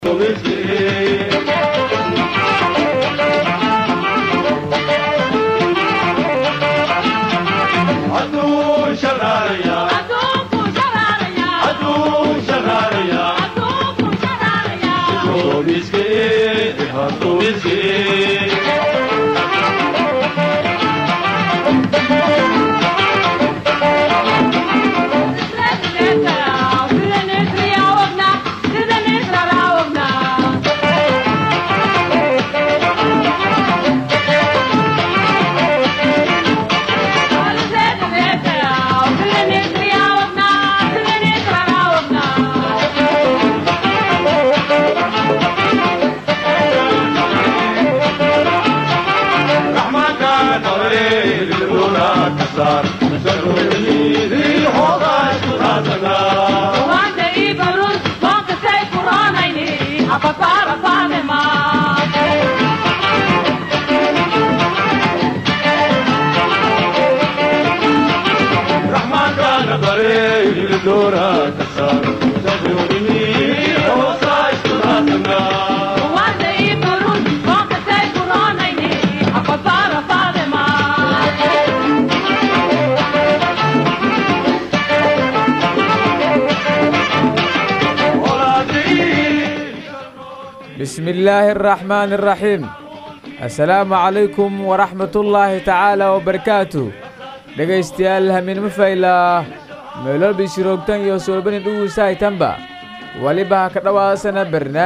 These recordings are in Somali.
bismi illaahi araxmaani araxiim assalaamu calaykum waraxmatullaahi tacaala wabarakaatu dhegaystayaal hamiinma faylaa meeloobi shiroogtan iyo soolbani dhuguusahaytanba weliba ha ka dhowaasana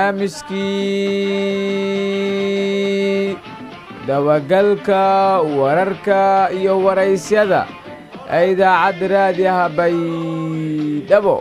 barnaamijkii dabagalka wararka iyo waraysyada ee idaacadda raadiyaha baydhabo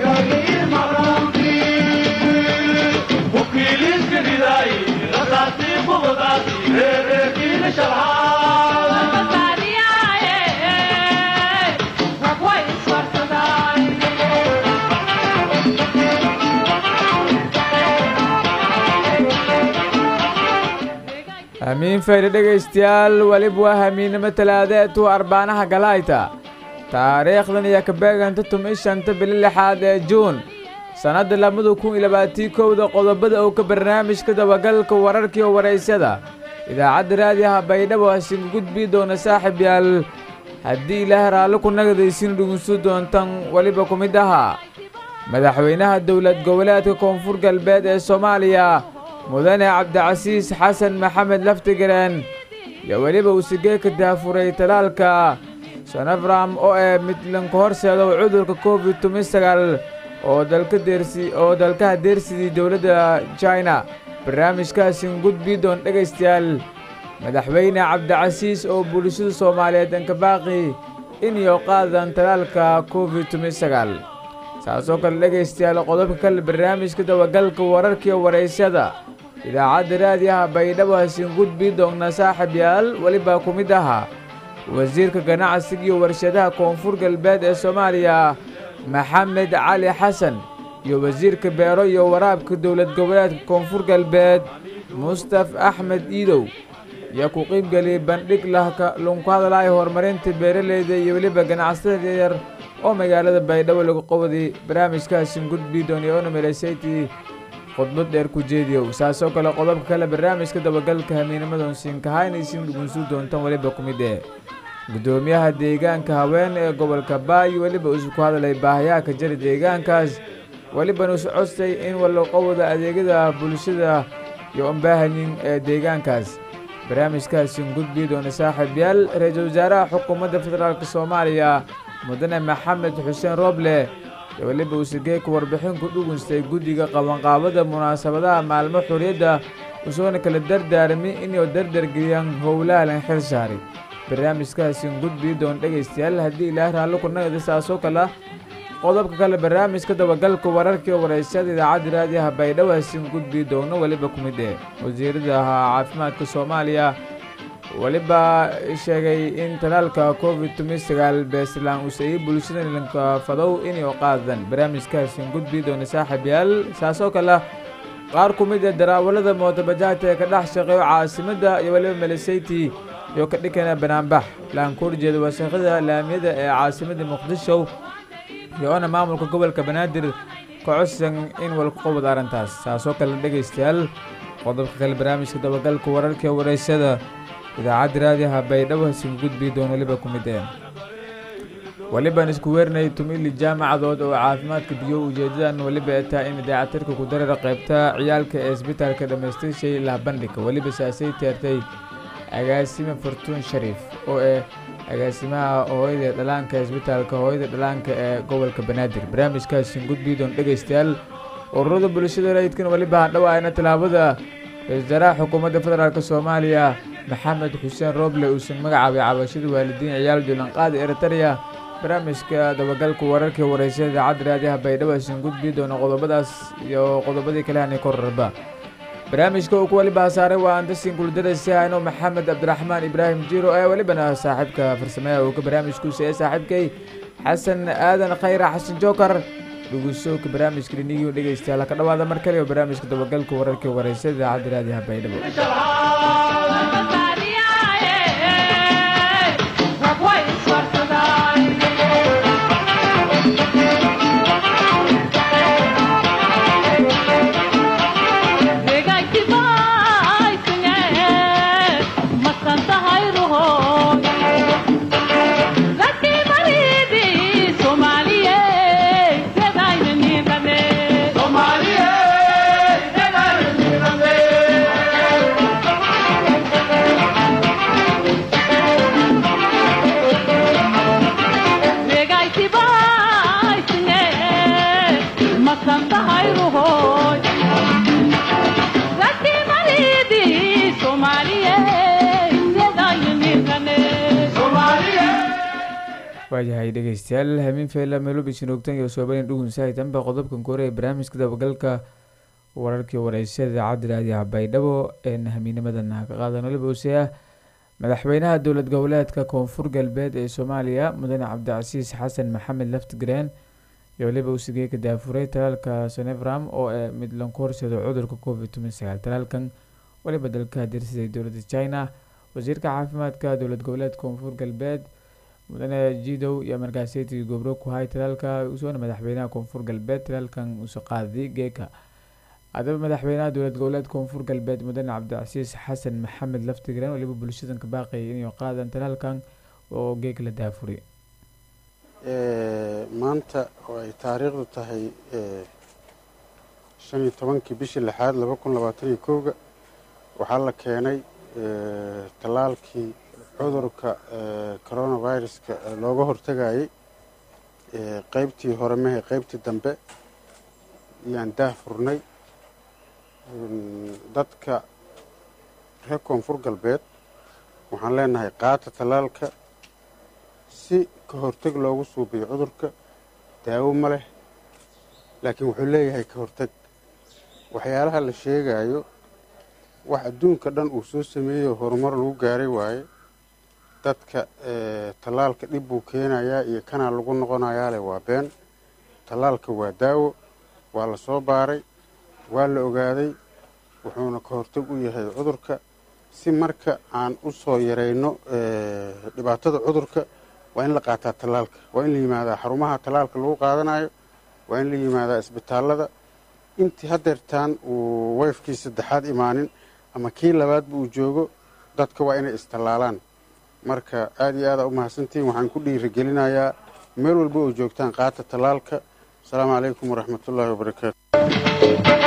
hamiin faydha dhegaystayaal weliba waa hamiinnimo talaadeetu arbaanaha galayta taariikhdan iyo kabeeganta tumi shanta bili lixaad ee juun sannadda labada kun iyo labaatii kowda qodobada oo ka barnaamijka dabagalka wararkiiyo waraysyada idaacadda raadiyaha baydhabo hasinka gudbii doona saaxib yaal haddii ilaahay raalli ku nagadaysin dhugunsu doontan weliba ku mid ahaa madaxweynaha dowlad goboleedka koonfur galbeed ee soomaaliya mudane cabdicasiis xasan maxamed laftigareen iyo weliba usigeeka daafuray talaalka sanafram oo ee midlanka horseedo cudurka covid tumi sagaal oo dalka deersi oo dalkaha deersidii dowladda china barnaamijkaasin gudbii doon dhegaystayaal madaxweyne cabdicasiis oo bulshada soomaaliyeed ankabaaqi iniyo qaadan talaalka covid tumi sagaal saasoo kale dhegaystayaal qodobka kale barnaamijka dabagalka wararkiiyo waraysyada idaacadda raadiyaha baydhabo hasin gudbii doonna saaxib yaal welibaa ku mid ahaa wasiirka ganacsiga iyo warshadaha koonfur galbeed ee soomaaliya maxamed cali xasan iyo wasiirka beero iyo waraabka dowlad goboleedka koonfur galbeed mustaf axmed iidow iyo ku qiibgeliyey bandhig lunku hadlaya horumarinta beeraleyda iyo weliba ganacsatada yar oo magaalada baydhabo lagu qabday barnaamijkaasin gudbii doonay oona melesayti khudbad dheer ku jeediyow saasoo kale qodobka kale barnaamijka dabagalka hamiinimadoon siinkahaynaysinn dhugunsuu doontan weliba ku mid ee guddoomiyaha deegaanka haween ee gobolka baayo weliba isu ku hadlay baahayaha ka jira deegaankaas welibana isu codstay in walaqowda adeegyada bulshada iyo umbaahanin ee deegaankaas barnaamijkaasin gudbii doona saaxiib yaal ra-iisul wasaaraha xukuumadda federaalk soomaaliya mudane maxamed xuseen rooble iyo weliba usigeeka warbixin ku dhugunstay guddiga qabanqaabada munaasabadaha maalmo xorriyadda usoona kala dardaarmi inuu dardargeliyaan howlaha lan xil saaray barnaamijkaasin gudbii doon dhegaystayaal haddii ilaah raalli ku nagada saasoo kale qodobka kale barnaamijka dabagalka wararkii waraysyada idaacadda raadiyaha baydhabo hasin gudbii doono weliba ku mid ee wasiirada caafimaadka soomaaliya weliba sheegay in talaalka covid tumi sagaal beeslaan usayey bulshada lanka fadow inay qaadan barnaamijkaasin gudbii doona saaxib yaal saasoo kale qaar ku mid ee daraawalada mootabajaajta ee ka dhex shaqeeyo caasimadda iyo weliba melisayti iyo ka dhikana banaanbax laan ku horjeeda wasakhada laamiyada ee caasimadda muqdisho iyo-ona maamulka gobolka banaadir kocodsan in walku qabad arrintaas taasoo kale dhegaystayaal qodobka kale barnaamijka dabagalka wararka wareysada idaacadda raadiyaha baydhabo hasiga gudbii doon weliba ku mid ee welibaan isku weerinay tumili jaamacadood oo caafimaadka biyo ujeedadan weliba ee tahay in idaacatirka ku darara qaybta ciyaalka ee isbitaalka dhammaystirshay ilaa bandhiga weliba saasay teertay agaasime fortuun shariif oo eh agaasimaha hooyada dhalaanka isbitaalka hooyada dhalaanka ee gobolka banaadir barnaamijkaasi gudbiidoon dhegaystayaal ururada bulshada rayidkan weliba hadhowaayna tallaabada ra-isul wasaaraha xukuumadda federaalk soomaaliya maxamed xuseen rooble uusan magacaabay cabashada waalidiin ciyaal julanqaada eritareya barnaamijka dabagalka wararka wareysada idaacadda raadiyaha baydhabo isan gudbii doona qodobadaas iyo qodobadii kale hanay korarba barnaamijka uu ku waliba saaray waa andasin kuldarasi ayno maxamed cabdiraxmaan ibraahim jiro ee welibana saaxiibka farsameeya uu ka barnaamijkuusa ee saaxiibkay xasan aadan khayra xasan jookar dhugusooka barnaamijka dhinigii dhegeystayaal ka dhawaada mar kale oo barnaamijka dabagalka wararka wareysada idaacadda raadiyaha baydhabo waayahay dhegeystayaal hamiin feyla meelobi shinoogtan iyo soobalin dhugunsahay danba qodobkan kore ee barnaamijka dabagalka wararkii wareysada idaacadda raadiyaha baydhabo ee hamiinimadana ka qaadan waliba use ah madaxweynaha dowlad goboleedka koonfur galbeed ee soomaaliya mudane cabdicasiis xasan maxamed laftigreen iyo waliba usigey ka daafuray talaalka sonevram oo ee mid lanku horsado cudurka covid toban sagaal talaalkan waliba dalka dirsiday dowladda china wasiirka caafimaadka dowlad goboleedka koonfur galbeed mudane jidow iyo markaaseti gobro ku hay talaalka usoona madaxweynaha koonfur galbeed talaalkan uso qaaday geeka haddaba madaxweynaha dowlad goboleed koonfur galbeed mudane cabdicasiis xasan maxamed laftigreen waliba bulshadan ka baaqayay inay qaadan talaalkan oo geeg la daafuray maanta oo ay taariikhdu tahay shan iyo tobankii bishii lixaad laba kun labaatan iyo kowga waxaa la keenay tallaalkii cudurka coronaviruska looga hortegayay qeybtii hore mehe qeybtii dambe ayaan daah furnay dadka reer koonfur galbeed waxaan leenahay qaata tallaalka si ka horteg loogu suubiyo cudurka daawo ma leh laakiin wuxuu leeyahay ka horteg waxyaalaha la sheegayo wax adduunka dhan uu soo sameeyey oo horumar lagu gaaray waaye dadka tallaalka dhib buu keenayaa iyo kanaa lagu noqonayaa leh waa been tallaalka waa daawo waa la soo baaray waa la ogaaday wuxuuna ka horteg u yahay cudurka si marka aan u soo yarayno dhibaatada cudurka waa in la qaataa tallaalka waa in la yimaadaa xarumaha tallaalka lagu qaadanayo waa in la yimaadaa isbitaallada intii hadeertaan uu wayfkii saddexaad imaanin ama kii labaadba uu joogo dadka waa inay istallaalaan marka aada iyo aada u mahadsantihiin waxaan ku dhiirigelinayaa meel walba oo joogtaan qaata tallaalka asalaamu calaykum waraxmat ullaahi wabarakaatu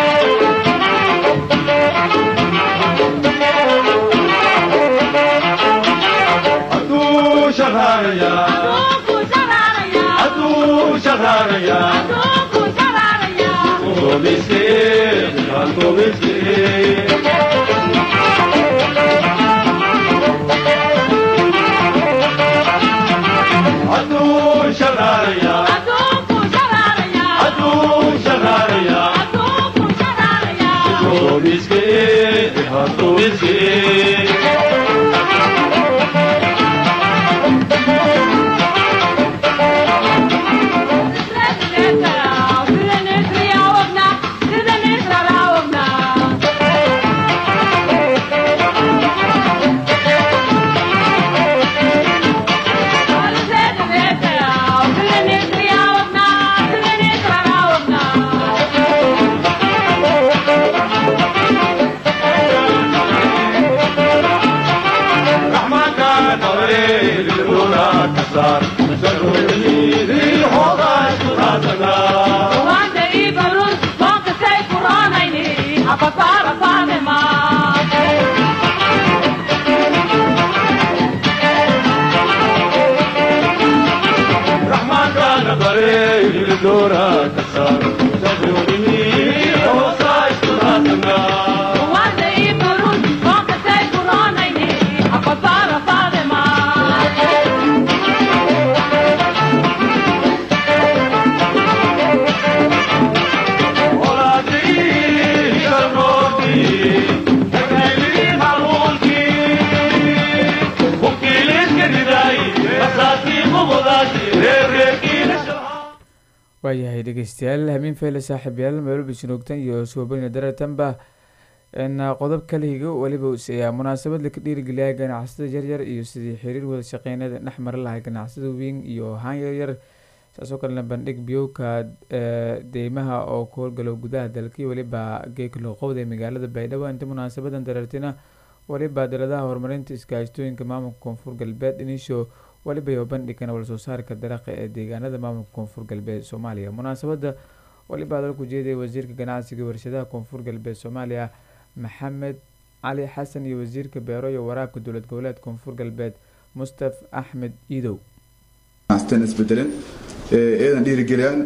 waayahay dhegeystayaal hamiin feyle saaxiibyaal meelba jinoogtan iyo suubanina dareetanba qodob kala higo weliba useeyaa munaasabad laka dhiirigeliya ganacsada yaryar iyo sidii xiriir wada shaqeynada dhex mari lahay ganacsada weyn iyo haan yaryar saasoo kalena bandhig biyowka deymaha oo ku howlgalo gudaha dalka iyo weliba geekalo qowda ee magaalada baydhabo inta munaasabadan dareertina weliba daladaha horumarinta iskaashtooyinka maamulka koonfur galbeed inisho weliba iyo bandhigana wala soo saarka daraqa ee deegaanada maamulka koonfur galbeed soomaaliya munaasabada weliba dalku jeedaya wasiirka ganacsiga warshadaha koonfur galbeed soomaaliya maxamed cali xasan iyo wasiirka beero iyo waraabka dowlad goboleed koonfur galbeed mustaf axmed iidow isbedelen eedan dhiirigeliyaan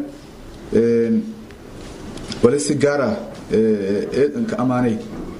wali si gaar ah eedan ka ammaanay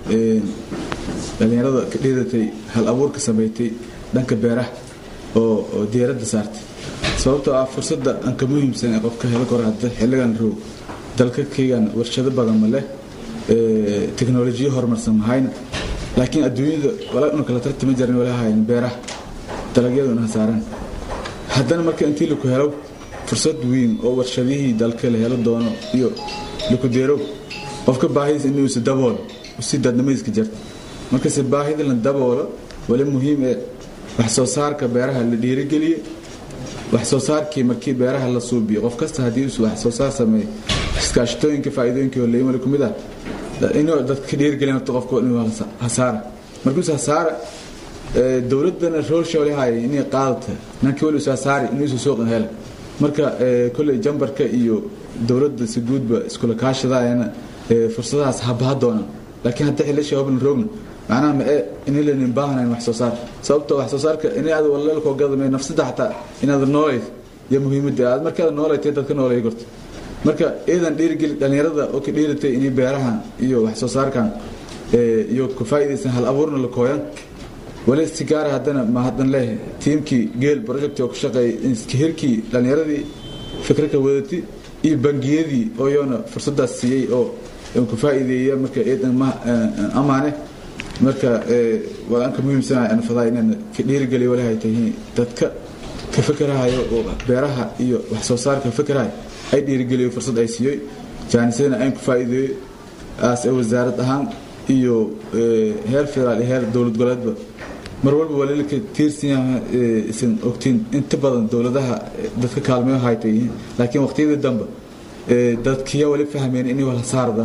dhallinyarada ka dhiiratay hal abuurka sameeytay dhanka beeraha oo diyaaradda saartay sababtoo ah fursadda aan ka muhiimsan ee qofka helo karo hadda xilligan roog dalka keygan warshado badan ma leh teknolojiyo horumarsan mahayna laakiin adduunyada walaa inu kala tartami jarin wala hayan beeraha dalagyaduna hasaaran haddana marka intii laku helo fursad weyn oo warshadihii dalka la helo doono iyo laku deerow qofka baahidiisa inuusa daboolo si dadnimadiiska jarta markase baahida la daboolo wali muhiim ee wax soo saarka beeraha la dhiirigeliye wax soo saarkii markii beeraha la suubiyo qof kasta haddii uu wax soo saar sameeyo iskaashatooyinka faa'iidooyinka holeeyimale ku mid ah inuu dadka ka dhiirigelin horta qofka inuu hasaara markuusa hasaara dowladana roolsha wali haaya inay qaadata nankii wali hasaari inuusa suuqan hela marka kolley jambarka iyo dowladda si guudba iskula kaashadaayana fursadahaas habaha doonaan laakiin hadda xillisha hoblan roogna macnaha ma ee inaylanin baahanayn wax soo saar sababtoo wax soo saarka inay aad waleelkoo gadamay nafsada xataa inaad noolayd iyo muhiimadda aad markaad noolaytay dadka noolay gorta marka iidan dhiirigeli dhallinyarada oo ka dhiiratay inay beerahan iyo wax soo saarkan iyo ku faa'iidaysan hal abuurna la kooyan wali si gaara haddana ma haddan leh tiimkii geel project oo ku shaqeeyay hirkii dhallinyaradii fikraka wadati iyo bangiyadii oo iyona fursadaas siiyey oo ku faa'iideeya marka iidan ma amaane marka waan ka muhiimsanahay anfadaa inaan ka dhiirigeliyo wali hay tahay dadka ka fikerahayo oo beeraha iyo wax soo saarka fikerahayo ay dhiirigeliyo fursad ay siiyey jaanisadana ayn ku faa'iideeyo aas ee wasaarad ahaan iyo heer federaal iyo heer dowlad goboleedba mar walba walilka tiirsan yaha isan ogtiin inta badan dowladaha dadka kaalmeyo hayta yihiin laakiin waqtiyadii dambe dadkiya wali fahmeen inay wala saardan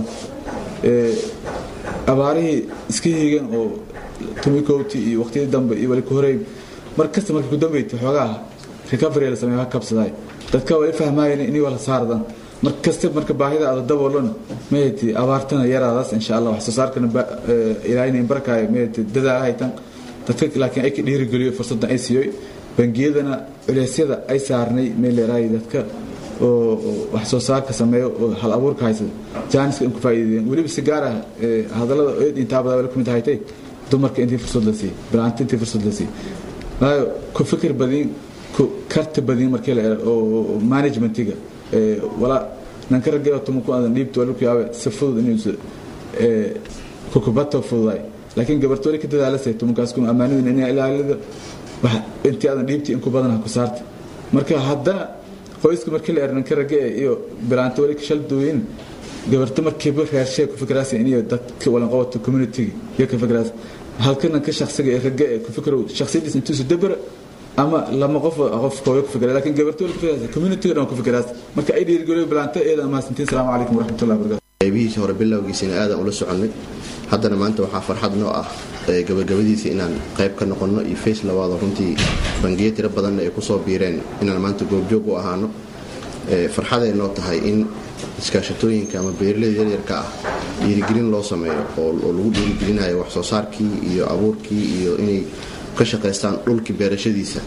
abaarihii iska hiigan oo tumikowti iyo waqtiyadii dambe iyo wali ku horeey mar kasta markay ku dambeeytay xoogaha recovery la sameeyo ha kabsadaay dadka wali fahmaayeen inay wala saardan mar kasta marka baahida aada daboolana mayati abaartana yaraadaas insha allah wax soo saarkana ilaahayna barakaayo mayati dadaala haytan dadka laakiin ay ka dhiirigeliyo fursaddan ay siiyoy bangiyadana culeysyada ay saarnay meeleeraay dadka oo wax soo saarka sameeyo oo hal abuurka haysada jaaniska in ku faa'iideeyeen weliba si gaar ah hadallada eed intaabada wali kumid haytay dumarka intii fursad la siiyey bilaanta intii fursad la siiyey waayo ku fikir badin ku karti badin markii la oo managementiga wala nanka raggeeyo tumanku aadan dhiibto wali ku yaabe si fudud inuusa kukubato fududaay laakiin gabarto wali ka dadaalasay tumankaas kuma ammaanidin inay ilaalida intii aadan dhiibti in ku badan ha ku saarta marka haddana qoyska markii la ernanka ragge iyo bilaanta wali ka shal duuyin gabarto markiiba reershe ku fikraas inay dadka walan qabato community iyo ka fikraas halkana ka shakhsiga ee ragge ku fikro shakhsiyadiis intuu dabara ama lama qof qof kooyo ku fikra laakiin gabarto wali ku fikraas community dhan ku fikraas marka ay dhiirigeliyo bilaanta eeda ama santiin salaamu calaykum waraxmatullahi wabarakatuh qaybihiisa hore bilowgiisina aadan ula soconnay haddana maanta waxaa farxad noo ah gabagabadiisa inaan qayb ka noqonno iyo face labaado runtii bangiyo tiro badanna ay kusoo biireen inaan maanta goobjoog u ahaano farxaday noo tahay in iskaashatooyinka ama beeraleyda yaryarka ah dhiirigelin loo sameeyo oo lagu dhiirigelinayo wax soo saarkii iyo abuurkii iyo inay ka shaqaystaan dhulkii beerashadiisa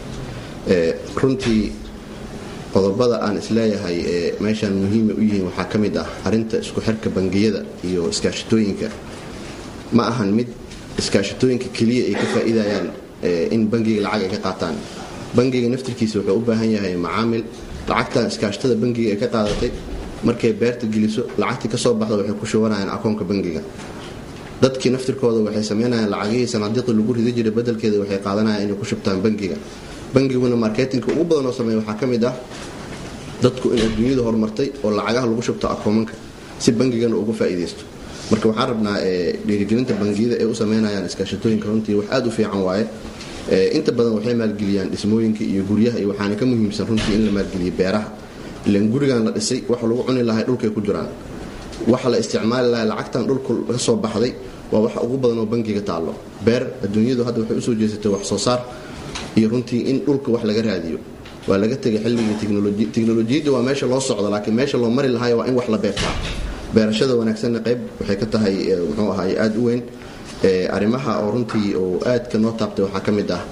runtii qodobada aan isleeyahay ee meeshaan muhiima u yihiin waxaa ka mid ah arinta isku xirka bangiyada iyo iskaashatooyinka ma ahan mid iskaashatooyinka keliya ay ka faa'iidayaan in bangiga lacag ay ka qaataan bangiga naftirkiisa wuxuu u baahan yahay macaamil lacagtan iskaashatada bangiga ay ka qaadatay markay beerta geliso lacagtii kasoo baxda waxay ku shubanayaan akoonka bangiga dadkii naftirkooda waxay sameynayaan lacagihii sanaadiiqii lagu ridi jiray bedelkeeda waxay qaadanayaan inay ku shubtaan bangiga bangiguna marketinka ugu badan oo sameeya waxaa ka mid ah dadku in adduunyadu horumartay oo lacagaha lagu shubto akoomanka si bangigana uga faa'iidaysto marka waxaan rabnaa dhiirigelinta bangiyada ay u sameynayaan iskaashatooyinka runtii wax aad u fiican waaye inta badan waxay maalgeliyaan dhismooyinka iyo guryaha iyo waxaana ka muhiimsan runtii in la maalgeliyo beeraha ilan gurigan la dhisay wax lagu cuni lahay dhulkay ku jiraan waxa la isticmaali lahay lacagtan dhulku ka soo baxday waa waxa ugu badan oo bangiga taallo beer adduunyadu hadda waxay usoo jeesatay wax soo saar iyo runtii in dhulka wax laga raadiyo waa laga tegay xilligii technoloji teknolojiyadda waa meesha loo socdo laakiin meesha loo mari lahayo waa in wax la beertaa beerashada wanaagsanna qayb waxay ka tahay muxuu ahaay aada u weyn arrimaha oo runtii oo aadka noo taabtay waxaa ka mid ah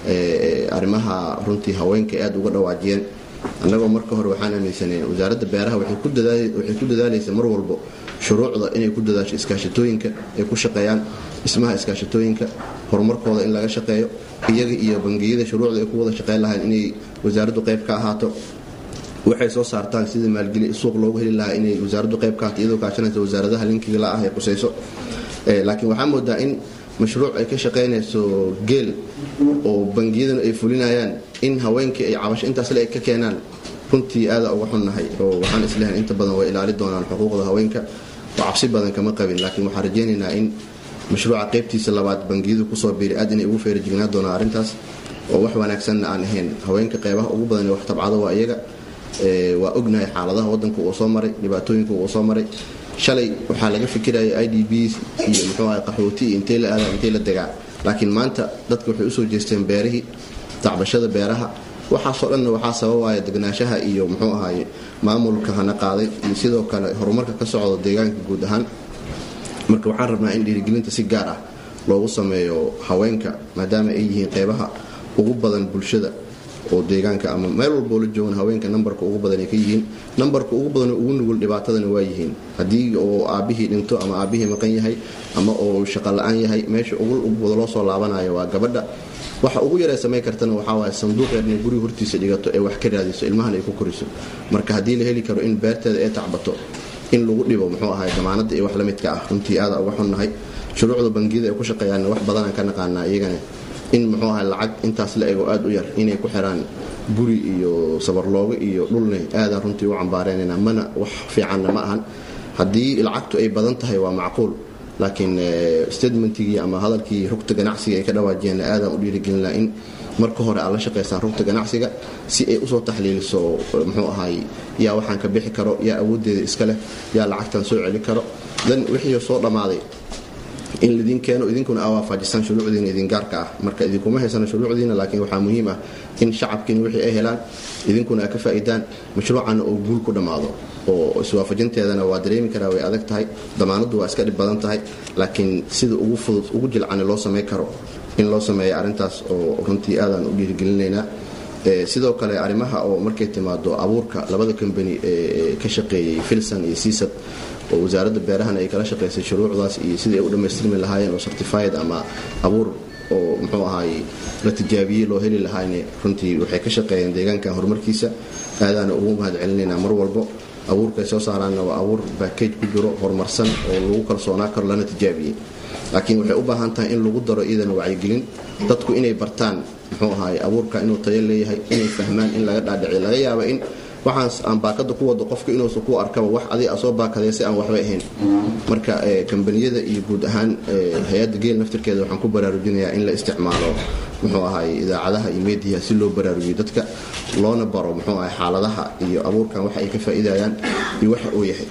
arrimaha runtii haweenka aad uga dhawaajiyeen annagoo marka hore waxaan aaminsaneen wasaaradda beeraha waxay ku dadaalaysa mar walbo shuruucda inay ku dadaasho iskaashatooyinka ay ku shaqeeyaan dhismaha iskaashatooyinka horumarkooda in laga shaqeeyo iyaga iyo bangiyada shuruucda ay ku wada shaqeyn lahayn inay wasaaraddu qayb ka ahaato waxay soo saartaan sida maalgeli suuq loogu heli lahaa inay wasaaraddu qayb ka ahaato iyadoo kaashanaysa wasaaradaha linkiga la ah ee qusayso laakiin waxaa moodaa in mashruuc ay ka shaqaynayso geel oo bangiyaduna ay fulinayaan in haweenkii ay cabasho intaasle ay ka keenaan runtii aada uga xunnahay oo waxaan isleehay inta badan way ilaali doonaan xuquuqda haweenka oo cabsi badan kama qabin laakiin waxaan rajaynaynaa in mashruuca qaybtiisa labaad bangiyadu kusoo biiri aad inay ugu feerajignaa doonaan arrintaas oo wax wanaagsanna aan ahayn haweenka qeybaha ugu badan ee wax tabcado waa iyaga waa ognahay xaaladaha wadanka uu soo maray dhibaatooyinka uu soo maray shalay waxaa laga fikiraya i d bs iyo muxuu ahay qaxooti iyo intay la aadaan intay la degaa laakiin maanta dadka waxay usoo jeesteen beerihii tacbashada beeraha waxaasoo dhanna waxaa sababaya degnaanshaha iyo muxuu ahaay maamulka hana qaaday iyo sidoo kale horumarka ka socdo deegaanka guud ahaan marka waxaan rabnaa in dhiirigelinta si gaar ah loogu sameeyo haweenka maadaama ay yihiin qeybaha ugu badan bulshada oo deegaanka ama meel walboo la joogan haweenka nambarka ugu badan ay ka yihiin nambarka ugu badanoo ugu nugul dhibaatadana waa yihiin haddii oo aabbihii dhinto ama aabbihii maqan yahay ama oo shaqo la-aan yahay meesha ugu wada loo soo laabanayo waa gabadha waxa ugu yaree samayn kartana waxaa waay sanduuq yar inay guriga hortiisa dhigato ee wax ka raadiso ilmahan ay ku koriso marka haddii la heli karo in beerteeda ay tacbato in lagu dhibo muxuu ahay damaanada iyo wax la midka ah runtii aada uga xunnahay shuruucda bangiyada ay ku shaqeeyaan wax badanaan ka naqaanaa iyagana in muxuu ahay lacag intaas la ego aada u yar inay ku xiraan guri iyo sabarloogo iyo dhulne aadaan runtii u cambaareenayna mana wax fiicanna ma ahan haddii lacagtu ay badan tahay waa macquul laakiin statementigii ama hadalkii rugta ganacsiga ay ka dhawaajiyeen aadaan u dhiirigelinaa in marka hore aad la shaqaysaan rugta ganacsiga si ay usoo taxliiliso muxuu ahay yaa waxaan ka bixi karo yaa awooddeeda iska leh yaa lacagtan soo celi karo dan wixii soo dhammaaday in lidin keeno idinkuna aa waafajisaan shuruucdiina idin gaarka ah marka idinkuma haysana shuruucdiina laakiin waxaa muhiim ah in shacabkiina wixii ay helaan idinkuna aa ka faa'iidaan mashruucana oo guul ku dhammaado oo iswaafajinteedana waa dareemi karaa way adag tahay damaanaddu waa iska dhib badan tahay laakiin sida ugu fudud ugu jilcani loo samayn karo in loo sameeya arrintaas oo runtii aadaan u dhiirigelinaynaa sidoo kale arrimaha oo markay timaado abuurka labada kambani ee ka shaqeeyey filson iyo siisad oo wasaaradda beerahana ay kala shaqaysay shuruucdaas iyo sidii ay u dhammaystirmi lahaayeen oo certified ama abuur oo muxuu ahaay la tijaabiyey loo heli lahaayne runtii waxay ka shaqeeyeen deegaankan horumarkiisa aadaana ugu mahad celinaynaa mar walbo abuurkaay soo saaraanna waa abuur backage ku jiro horumarsan oo lagu kalsoonaa karo lana tijaabiyey laakiin waxay u baahan tahay in lagu daro iyadana wacyigelin dadku inay bartaan muxuu ahaay abuurka inuu tayo leeyahay inay fahmaan in laga dhaadhiciyo laga yaaba in waxaas aan baakada ku wado qofka inuusa ku arkaba wax adig a soo baakadee si aan waxba ahayn marka kambaniyada iyo guud ahaan hay-adda geel naftirkeeda waxaan ku baraarujinayaa in la isticmaalo muxuu ahaay idaacadaha iyo mediyaha si loo baraarujiyo dadka loona baro muxuu ahay xaaladaha iyo abuurkan waxa ay ka faa'iidayaan iyo waxa uu yahay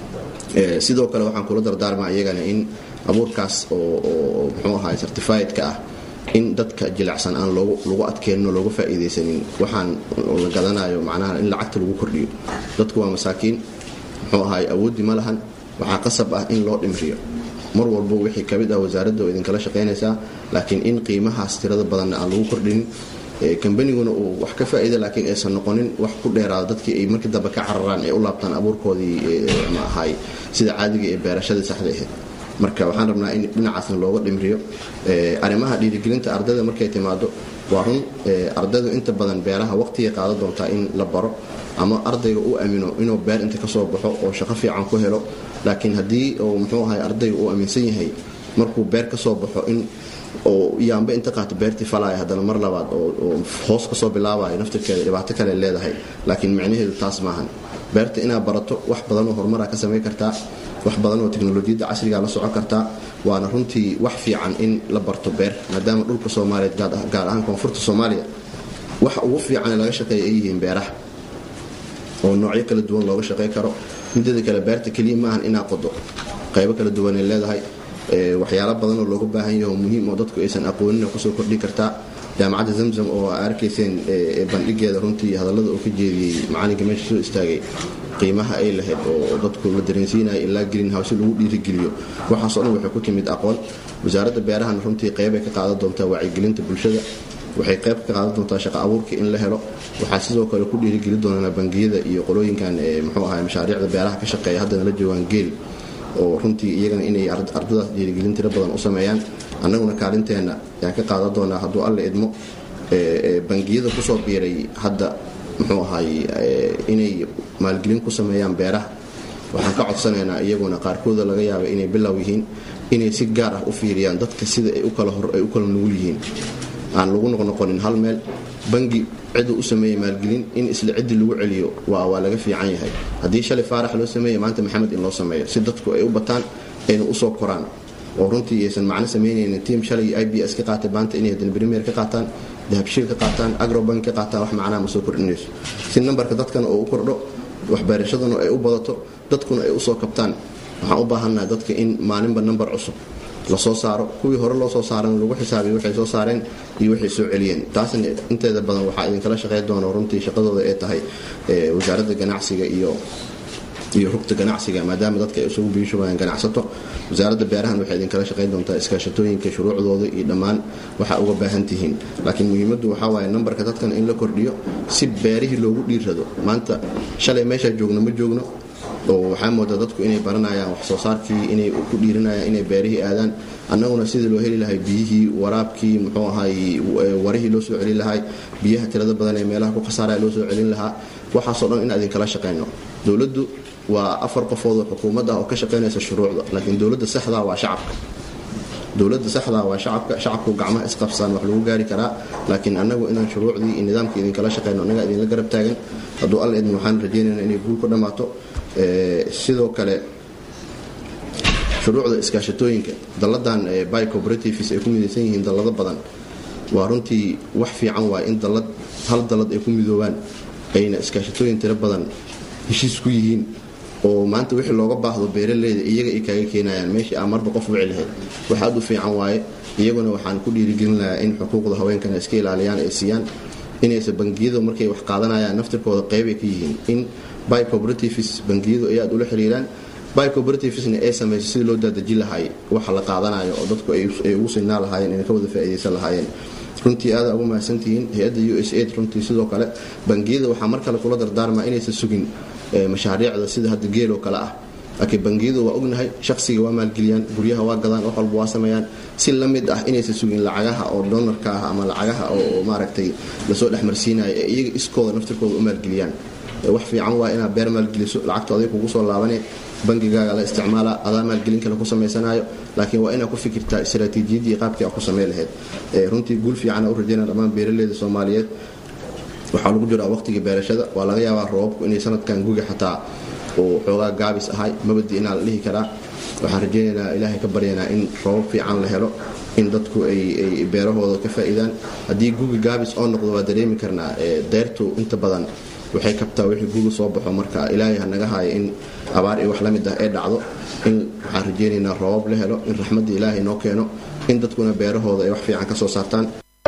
sidoo kale waxaan kula dardaarmaa iyagana in abuurkaas oo muxuu ahaay certifiedka ah in dadka jilicsan aan lagu adkeenno looga faa'iidaysanin waxaan la gadanayo macnaha in lacagta lagu kordhiyo dadku waa masaakiin muxuu ahaay awooddi ma lahan waxaa qasab ah in loo dhimriyo mar walba wixii ka mid ah wasaaradda oo idinkala shaqaynaysaa laakiin in qiimahaas tirada badanna aan lagu kordhinin kambaniguna uu wax ka faa'iida laakiin aysan noqonin wax ku dheeraada dadkii ay markii dambe ka cararaan ay u laabtaan abuurkoodii ma ahaay sida caadiga ee beerashadii saxda ahayd marka waxaan rabnaa in dhinacaasna looga dhimriyo arrimaha dhiirigelinta ardayda markay timaado waa run ardaydu inta badan beeraha waqtigay qaadan doontaa in la baro ama ardayga u amino inuu beer inta kasoo baxo oo shaqo fiican ku helo laakiin haddii uu muxuu ahay ardayga uu aaminsan yahay markuu beer kasoo baxo in oo yaamba inta qaato beertii falaya haddana mar labaad oo hoos kasoo bilaabayo naftirkeeda dhibaato kale leedahay laakiin micnaheedu taas maahan beerta inaad barato wax badanoo horumara ka samayn kartaa wax badan oo teknolojiyadda casriga la socon kartaa waana runtii wax fiican in la barto beer maadaama dhulka soomaaliyeed gaar ahaan koonfurta soomaaliya waxa ugu fiican laga shaqeeya ay yihiin beeraha oo noocyo kala duwan looga shaqayn karo midada kale beerta keliya maahan inaa qodo qaybo kala duwanay leedahay waxyaalo badanoo looga baahan yaho muhiim oo dadku aysan aqoonin kusoo kordhi kartaa jaamacadda zamzam oo aa arkayseen bandhigeeda runtii hadallada uu ka jeediyey macalinka meesha soo istaagay qiimaha ay lahayd oo dadku la dareensiinaya ilaa green house lagu dhiirigeliyo waxaasoo dhan waxay ku timid aqoon wasaaradda beerahana runtii qeybay ka qaadan doontaa wacyigelinta bulshada waxay qayb ka qaadan doontaa shaqo abuurka in la helo waxaa sidoo kale ku dhiirigeli doonaa bangiyada iyo qolooyinkan muxuu ahay mashaariicda beeraha ka shaqeeya haddana la joogaan geel oo runtii iyagana inay ardadaas dhiirigelin tiro badan u sameeyaan annaguna kaalinteenna ayaan ka qaadan doonaa hadduu alle idmo bangiyada kusoo biiray hadda muxuu ahay inay maalgelin ku sameeyaan beeraha waxaan ka codsanaynaa iyaguna qaarkooda laga yaaba inay bilow yihiin inay si gaar ah u fiiriyaan dadka sida ay u kala nugul yihiin aan lagu noqnoqonin hal meel bangi ciduu u sameeyey maalgelin in isla ciddii lagu celiyo waa laga fiican yahay haddii shalay faarax loo sameeye maanta maxamed in loo sameeyo si dadku ay u bataan ayna usoo koraan oo runtii aysan macno samaynaynin tiim shalay i b s ka qaatay maanta inay hadan premier ka qaataan dahabshiil ka qaataan agrobank ka qaataan wax macnaha ma soo kordhinayso si nambarka dadkana oo u kordho waxbeerashaduna ay u badato dadkuna ay usoo kabtaan waxaan u baahannaha dadka in maalinba nambar cusub lasoo saaro kuwii hore loo soo saaran lagu xisaabiyo waxay soo saareen iyo waxay soo celiyeen taasna inteeda badan waxaa idinkala shaqayn doona runtii shaqadooda ee tahay wasaaradda ganacsiga iyo iyo rugta ganacsiga maadaama dadka ay isugu biishubayaan ganacsato wasaaradda beerahan waxay idinkala shaqayn doontaa iskaashatooyinka shuruucdooda iyo dhammaan waxaa uga baahan tihiin laakiin muhiimaddu waxaa waaye nambarka dadkan in la kordhiyo si beerihii loogu dhiirrado maanta shalay meeshaa joogno ma joogno oo waxaa moodaa dadku inay baranayaan wax soo saarkii inay ku dhiirinayaan inay beerihii aadaan annaguna sidii loo heli lahay biyihii waraabkii muxuu ahay warihii loo soo celin lahay biyaha tirada badan ee meelaha ku khasaaraya loo soo celin lahaa waxaasoo dhan in idinkala shaqayno dowladdu waa afar qofood oo xukuumad ah oo ka shaqaynaysa shuruucda laakiin dowladda saxdaa waa shacabka dowladda saxdaa waa shacabka shacabku gacmaha isqabsaan wax lagu gaari karaa laakiin annagu inaan shuruucdii iyo nidaamka idinkala shaqayno annagaa idinla garab taagan hadduu alla idin waxaan rajaynaynaa inay guul ku dhammaato sidoo kale shuruucda iskaashatooyinka dalladan by cooperatives ay ku midaysan yihiin dallado badan waa runtii wax fiican waay in dallad hal dallad ay ku midoobaan ayna iskaashatooyin tiro badan heshiis ku yihiin oo maanta wixii looga baahdo beeraleyda iyaga ay kaaga keenayaan meeshii aa marba qof wici lahayd wax aad u fiican waaye iyaguna waxaan ku dhiirigelin lahaa in xuquuqda haweenkana iska ilaaliyaan ay siiyaan inaysa bangiyadu markay wax qaadanayaan naftirkooda qeybay ka yihiin in by cooperatives bangiyadu ay aad ula xiriiraan by cooperativesna ay samayso sidii loo daadaji lahaay waxa la qaadanayo oo dadku ay ugu sinaa lahaayeen inay ka wada faa'iidaysan lahaayeen runtii aada ugu mahadsantihiin hay-adda u s aid runtii sidoo kale bangiyada waxaa mar kale kula dardaarmaa inaysan sugin mashaariicda sida hadda geel oo kale ah laakiin bangiyadu waa ognahay shaqsiga waa maalgeliyaan guryaha waa gadaan wax walba waa sameeyaan si la mid ah inaysan sugin lacagaha oo doonarka ah ama lacagaha oo maaragtay lasoo dhexmarsiinayo ee iyaga iskooda naftirkooda u maalgeliyaan wax fiican waa inaad beer maalgeliso lacagta aday kugu soo laabane bangigaaga la isticmaala adaa maalgelin kale ku samaysanayo laakiin waa inaad ku fikirtaa istaraatiijiyadii qaabkii aad ku samey lahayd runtii guul fiicana u rajayna dhammaan beeraleyda soomaaliyeed waxaa lagu jiraa waqtigii beerashada waa laga yaabaa roobabku inay sanadkan guga xataa uu xoogaa gaabis ahay mabadi inaa la dhihi karaa waxaan rajaynaynaa ilaahay ka baryanaa in roobab fiican la helo in dadku ay beerahooda ka faa'iidaan haddii gugi gaabis oo noqdo waa dareemi karnaa deyrtu inta badan waxay kabtaa wixii guga soo baxo marka ilaahay ha naga haayo in abaar iyo wax la mid ah ee dhacdo in waxaan rajaynaynaa roobab la helo in raxmadda ilaahay noo keeno in dadkuna beerahooda ay wax fiican ka soo saartaan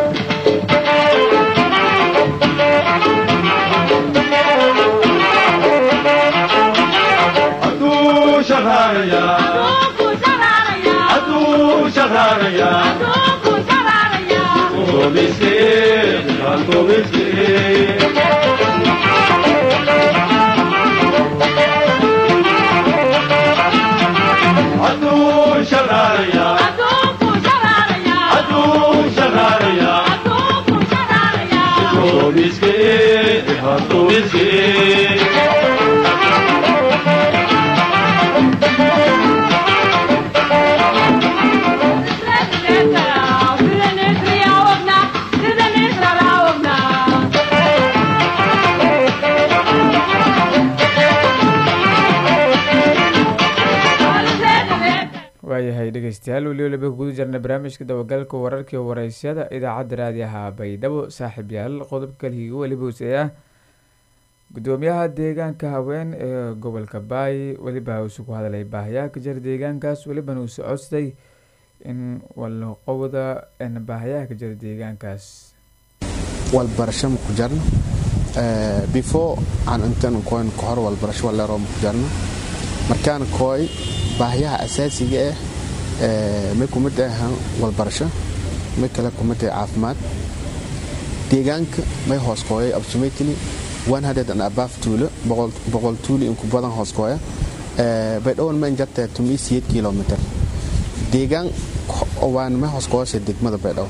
waayahay dhegeystayaal weli waliba guda jirna barnaamijka dabagalka wararkii wareysyada idaacadda raadiyaha baydhabo saaxiib yaal qodobka kalihiga weliba useeah gudoomiyaha deegaanka haween ee gobolka baay weliba usu ku hadlay baahayaha ka jira deegaankaas welibana uu socodstay in walaqowda baahayaha ka jira deegaankaas walbarasho ma ku jarno before aan intaan koyn ka hor walbarasho waleeroo ma ku jarno markaan kooy baahiyaha asaasiga ah may kumid ahan walbarasho may kale kumid ah caafimaad deegaanka may hoos kooyay absolutely abaf tuulo boqol tuuli inku badan hoos kooya baydhawan ma injartee tumi siyeed kilomitr deegaan waan may hoos kooyasha degmada baydhaw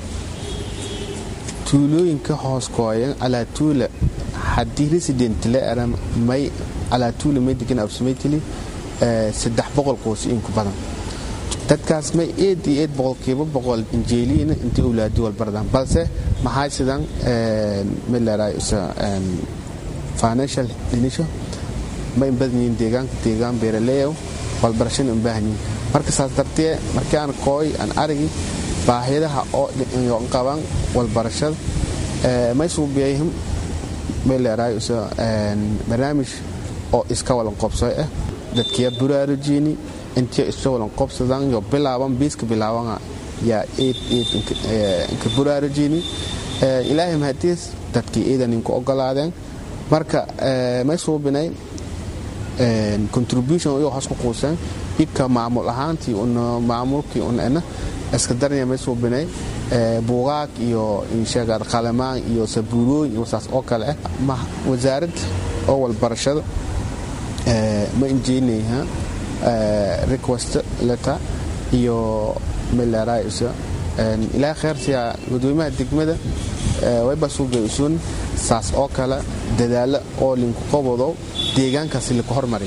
tuulooyinka hoos kooyan alaa tuula haddii resident la era may alaa tuula may degan absolutely saddex boqol qoys inku badan dadkaas may eed iyo eed boqolkiiba boqol injeeliina intii awlaadi walbardaan balse maxaa sidan mileray financial dhinisho ma inbadanyiin deegaanka deegaan beeraleeyow walbarashana inbaahanyiin marka saas dartee markii aan kooy aan arigi baahiyadaha oo qaban walbarashada may suubiyayhim may leeraay barnaamij oo iska walan qobsoy ah dadkiya buraarujini intiya iska walan qobsadan yo bilaaban biiska bilaabana yaa eed eed inka buraarujini ilaahay mahadiis dadkii iidan inku ogolaadeen marka may suubinay contribution iyo hoos ku quuseen ika maamul ahaantii una maamulkii una ena iska daranya may suubinay buugaag iyo insheegaad qalamaan iyo sabuurooyin iyo saas oo kale ah wasaarad oo walbarashada ma injeenayha request letter iyo mileraysa ilaa kheyrtiya gudoomiyaha degmada wayba suubay usun saas oo kale dadaalo oo linku qobodo deegaankaasi laku hormariy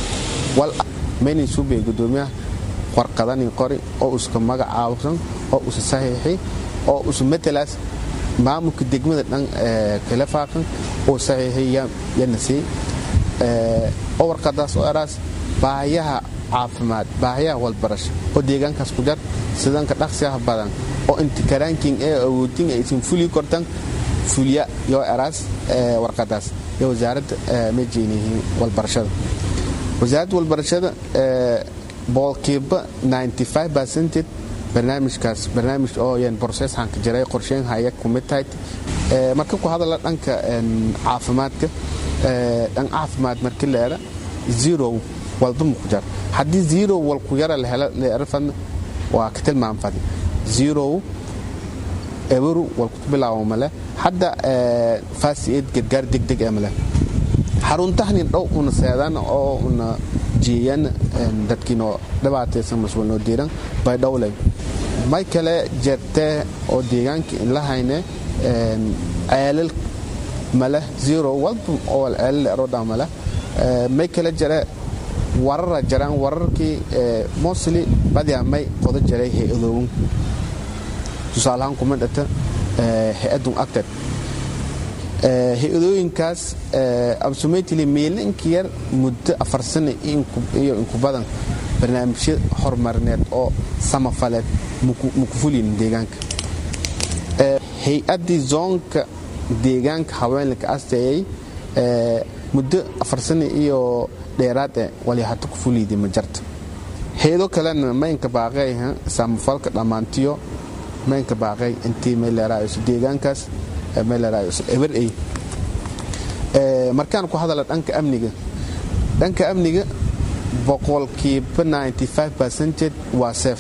maynan suubay gudoomiyaha warqadanin qori oo uska magacaabsan oo usa saxiixi oo usa matalaas maamulka degmada dhan kala faaqan oo saxiixi yana sii oo warqadaas oo eraas baahiyaha caafimaad baahiyaha walbarasho oo deegaankaas ku jar sidanka dhaqsiyaha badan oo intikaraankin ee awoodin aysan fuli kortan fulya yoo eraas warqadaas iyo wasaaradda ma jeynihiin walbarashada wasaaradda walbarashada boqolkiiba 95 percented barnaamijkaas barnaamij oo yan processhan ka jiray qorsheyn haya kumid tahay marka ku hadala dhanka caafimaadka dhan caafimaad markii la era zero walba ma ku jar haddii zero wal ku yara la helo la era fadna waa ka tilmaam fadna zero eberu wal ku bilaabo male hadda fast aid gargaar degdeg ee male xaruntahnin dhow una seedan oo una jeeyan dadkiinoo dhibaataysan maswalnoo diiran bay dhowlay may kale jertee oo deegaankii in la hayne ceelal male zero walba oo ceelal erodha male may kale jare warara jaraan wararkii mostly badia may qodo jaray hay-adoowin tusaalahaan kuma dhata hay-adun acted hay-adooyinkaas absumately meelinka yar muddo afar sano iyo inku badan barnaamijyo horumarineed oo samafaleed maku fulin deegaanka hay-addii zoonka deegaanka haweenlaka asteeyey muddo afar sano iyo dheeraad eh wali hata ku fuliidi ma jarto heedo kalena maynka baaqay saamafalka dhammaantiyo maynka baaqay intii meeleraayso deegaankaas meeleraayso eber ay markaan ku hadala dhanka amniga dhanka amniga boqolkiiba 95 waa seef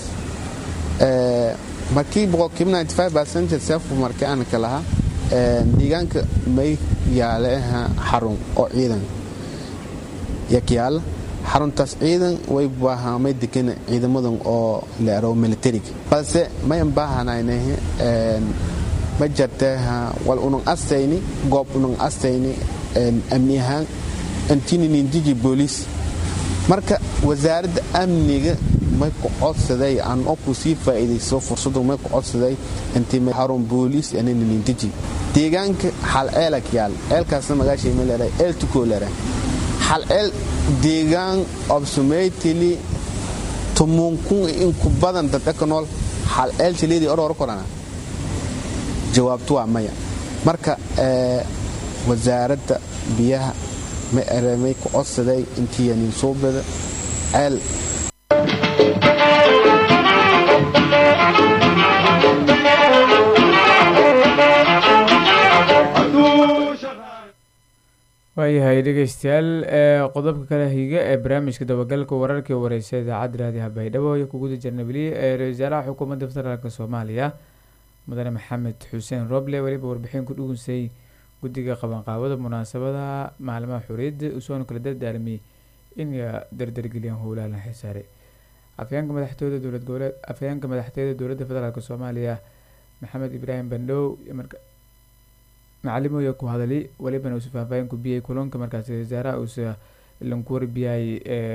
markii boqolkiiba 95 seefku markii aan ka lahaa deegaanka may yaale xarun oo ciidan yakyaala xaruntaas ciidan way baahamay degan ciidamadan oo leero militariga balse mayan baahanayna ma jirta wal unan astayni goob unan astayni amni ahaan antininindiji booliis marka wasaaradda amniga may ku codsaday aan oo ku sii faa'iidayso fursadu may ku codsaday intii xarun booliis aninindiji deegaanka hal eelak yaal eelkaasna magaashay ma leedahay eel tukoo leedahay hal eel deegaan obsumaytili tumunkun inku badan dadka ka nool hal eel tileedii oror korana jawaabtu waa maya marka wasaaradda biyaha ma eremay ku codsaday intii yanin soo bada ceel waayahay dhegeystayaal qodobka kale higa ee barnaamijka dabagalka wararkii wareysa idaacadda raadiha baydhabo iyo kuguda jarnabili ee ra-isul wasaaraha xukuumadda federaalk soomaaliya mudane maxamed xuseen roble weliba warbixin ku dhugunsay guddiga qabanqaabada munaasabada maalimaha xoriyadda usoona kala dardaarmiyey in dardargeliyaan howlaha la xisaaray afhayeenka madaxtooyada dowlad goboleed afhayeenka madaxtooyada dowladda federaalk soomaaliya maxamed ibraahim bandhow macalimoya ku hadali walibana uusa faahfaahin ku biyay kulanka markaasi wasaaraha uusa lanku warbiyay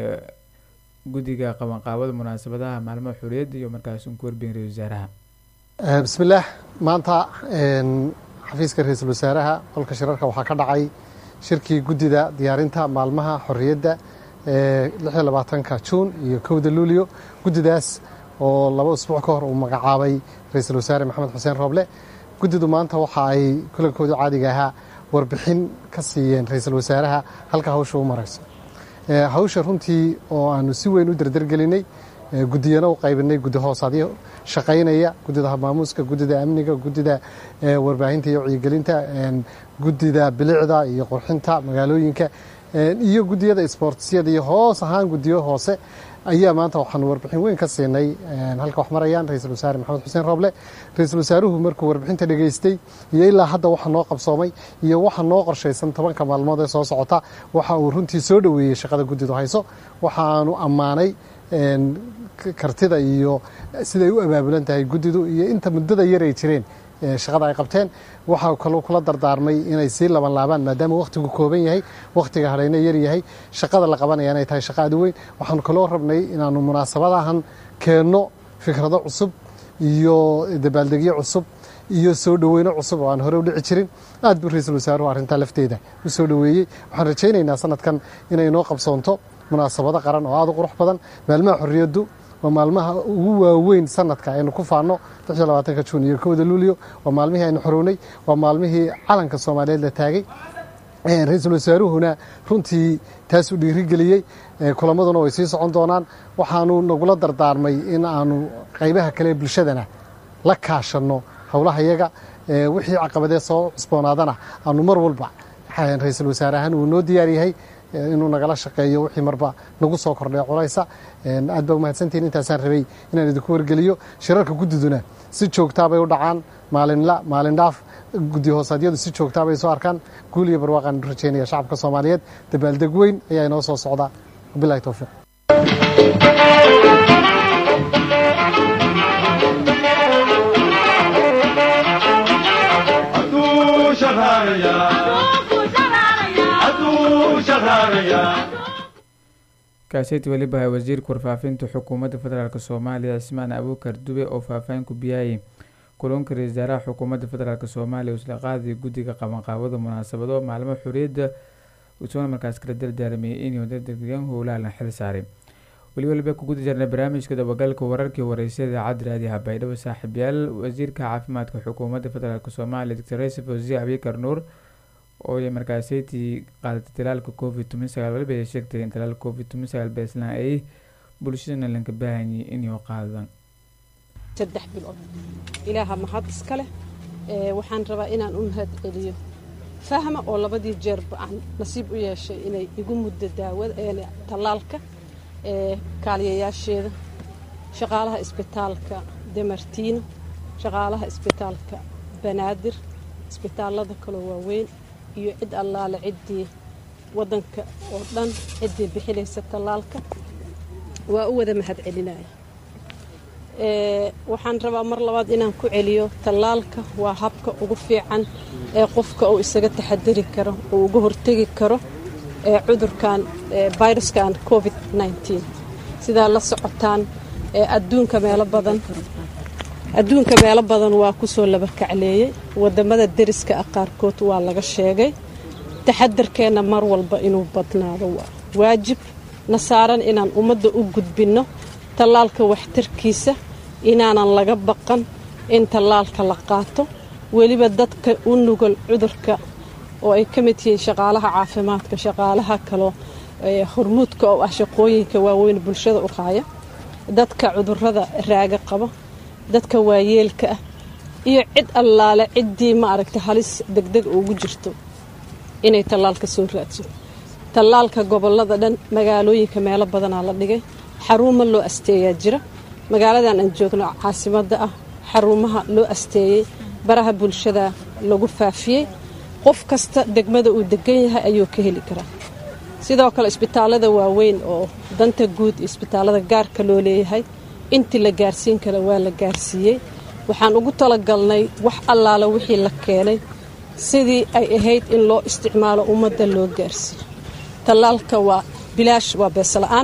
guddiga qabanqaabada munaasabadaha maalmaha xoriyadda iyo markaas unku warbiyan ra-isul wasaaraha bismillaah maanta xafiiska ra-iisul wasaaraha qolka shirarka waxaa ka dhacay shirkii guddida diyaarinta maalmaha xorriyadda ee labaatanka juun iyo kowda luulyo guddidaas oo laba usbuuc ka hor uu magacaabay ra-iisul wasaare maxamed xuseen rooble guddidu maanta waxa ay kulankooda caadiga ahaa warbixin ka siiyeen ra-iisul wasaaraha halka hawsha u marayso hawsha runtii oo aanu si weyn u dardargelinay guddiyana u qaybinay guddi hoosaadyo shaqaynaya guddida habmaamuuska guddida amniga guddida warbaahinta iyo wacyigelinta guddida bilicda iyo qurxinta magaalooyinka iyo guddiyada isboortisyada iyo hoos ahaan guddiyo hoose ayaa maanta waxaanu warbixin weyn ka siinay halka wax marayaan ra-iisul wasaare maxamed xuseen rooble ra-iisul wasaaruhu markuu warbixinta dhegaystay iyo ilaa hadda waxa noo qabsoomay iyo waxa noo qorshaysan tobanka maalmood ee soo socota waxa uu runtii soo dhoweeyey shaqada guddidu hayso waxaanu ammaanay kartida iyo siday u abaabulan tahay guddidu iyo inta muddada yar ay jireen shaqada ay qabteen waxaa kaloo kula dardaarmay inay sii laban laabaan maadaama wakhtigu kooban yahay wakhtiga hadhayna yar yahay shaqada la qabanaya inay tahay shaqa aad u weyn waxaanu kaloo rabnay inaanu munaasabadahan keenno fikrado cusub iyo dabaaldegyo cusub iyo soo dhoweyno cusub oo aan hore u dhici jirin aad buu ra-iisul wasaaruhu arrintaa lafteeda u soo dhoweeyey waxaan rajaynaynaa sanadkan inay noo qabsoonto munaasabado qaran oo aad u qurux badan maalmaha xorriyaddu waa maalmaha ugu waaweyn sanadka aynu ku faanno ka juun iyo kowda luulyo waa maalmihii aynu xorownay waa maalmihii calanka soomaaliyeed la taagay ra-iisul wasaaruhuna runtii taasuu dhiirigeliyey kulamaduna way sii socon doonaan waxaanu nagula dardaarmay in aanu qaybaha kale bulshadana la kaashanno howlaha yaga wixii caqabadee soo cusboonaadana aanu mar walba ra-iisul wasaare ahaan uu noo diyaar yahay inuu nagala shaqeeyo wixii marba nagu soo kordhay culaysa aad baa umahadsantihin intaasaan rabay inaan idinku wargeliyo shirarka guddiduna si joogtaabay u dhacaan maalinla maalin dhaaf guddi hoosaadyadu si joogtaabay soo arkaan guul iyo barwaaqaan u rajaynaya shacabka soomaaliyeed dabaaldeg weyn ayaa inoo soo socda wabilahi towfiiq kaaseti weliba wasiirka warfaafinta xukuumadda federaalk soomaaliya cismaan abuukar dube oo faahfaahin ku biyaayay kulanka ra-isul wasaaraha xukuumadda federaalk soomaaliya isla qaadaya guddiga qabanqaabada munaasabado maalmo xorriyadda usoona markaas kala dardaarmiyay inuu dardargeliyaan howlaha la xil saaray weli waliba ku guda jirnay barnaamijka dabagalka wararkii wareysa idaacadda raadiyaha baydhabo saaxiibyaal wasiirka caafimaadka xukuumadda federaalk soomaaliya doctor yusuf wasiir abikar nuur oo ay markaaseytii qaadatay talaalka covid toban sagaal waliba ay sheegtay in talaalka covid toban sagaal beeslaan ay bulshadana lanka baahanyay inay qaadaan saddex bilood ilaaha mahad iska leh waxaan rabaa inaan u mahad celiyo fahma oo labadii jeerba aan nasiib u yeeshay inay igu muddo daawada tallaalka kaaliyayaasheeda shaqaalaha isbitaalka demartiino shaqaalaha isbitaalka banaadir isbitaallada kaloo waaweyn iyo cid allaale ciddii waddanka oo dhan ciddii bixinaysa tallaalka waa u wada mahad celinaya waxaan rabaa mar labaad inaan ku celiyo tallaalka waa habka ugu fiican ee qofka uu isaga taxadari karo uu uga hortegi karo ee cudurkan viruskan covid nneteen sidaa la socotaan adduunka meelo badan adduunka meelo badan waa kusoo laba kacleeyey wadamada deriska ah qaarkood waa laga sheegay taxadarkeenna mar walba inuu badnaado waa waajib na saaran inaan ummadda u gudbinno tallaalka waxtarkiisa inaanan laga baqan in tallaalka la qaato weliba dadka u nugol cudurka oo ay ka mid yihiin shaqaalaha caafimaadka shaqaalaha kaloo hormuudka oo ah shaqooyinka waaweyn bulshada u qaaya dadka cudurada raaga qaba dadka waayeelka ah iyo cid allaale ciddii ma aragta halis degdeg ugu jirto inay tallaalka soo raadso tallaalka gobolada dhan magaalooyinka meelo badanaa la dhigay xaruuma loo asteeyaa jira magaaladan aan joogno caasimadda ah xarumaha loo asteeyey baraha bulshada lagu faafiyey qof kasta degmada uu degan yahay ayuu ka heli karaa sidoo kale isbitaallada waaweyn oo danta guud iyo isbitaallada gaarka loo leeyahay intii la gaarsiin kara waa la gaarsiiyey waxaan ugu talagalnay wax allaala wixii la keenay sidii ay ahayd in loo isticmaalo ummadda loo gaarsiiyo tallaalka waa bilaash waa beesla'aan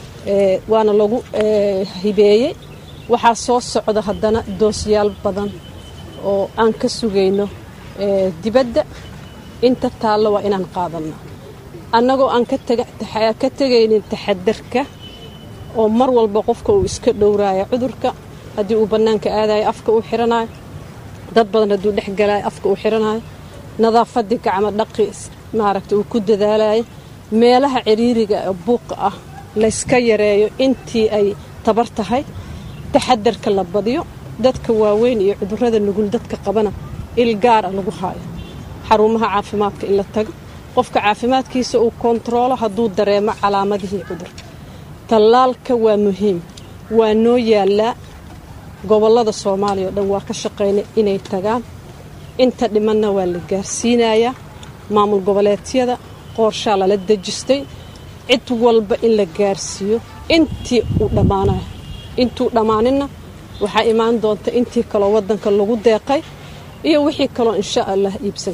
waana lagu hibeeyey waxaa soo socda haddana doosyaal badan oo aan ka sugayno dibadda inta taallo waa inaan qaadanno annagoo aan ka tegaynin taxadarka oo mar walba qofka uu iska dhowraayo cudurka haddii uu bannaanka aadayo afka uu xiranayo dad badan hadduu dhex galaayo afka uu xiranayo nadaafadii gacmo dhaqi maaragta uu ku dadaalayo meelaha ciriiriga ee buuqa ah layska yareeyo intii ay tabar tahay taxadarka la badiyo dadka waaweyn iyo cudurrada nugul dadka qabana il gaara lagu haayo xarumaha caafimaadka in la tago qofka caafimaadkiisa uu kontaroolo hadduu dareemo calaamadihii cudurka tallaalka waa muhiim waa noo yaallaa gobollada soomaaliya oo dhan waa ka shaqaynay inay tagaan inta dhimanna waa la gaarsiinayaa maamul goboleedyada qoorshaa lala dejistay cid walba in la gaarsiiyo intii uu dhammaanayo intuu dhammaaninna waxaa imaan doonta intii kaloo waddanka lagu deeqay iyo wixii kaloo insha allah iibsan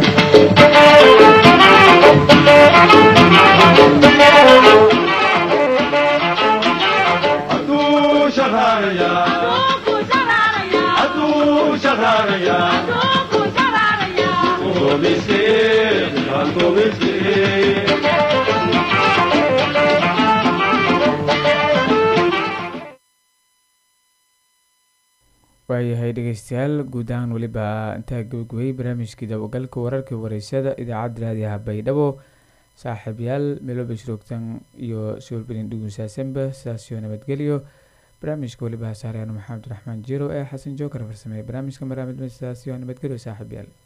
waayahay dhegeystayaal guud ahaan weliba intaa gabagabay barnaamijkii dabagalka wararka wareysada idaacadda raadiyaha baydhabo saaxiibyaal meelooba shroogtan iyo soolbelin dhugunsaasanba sidaasiyo nabadgelyo barnaamijka weliba hasaaryaano maxamed raxmaan jiro ee xasan jookar farsameeye barnaamijka maraamid sidaasiyo nabadgelyo saaxiibyaal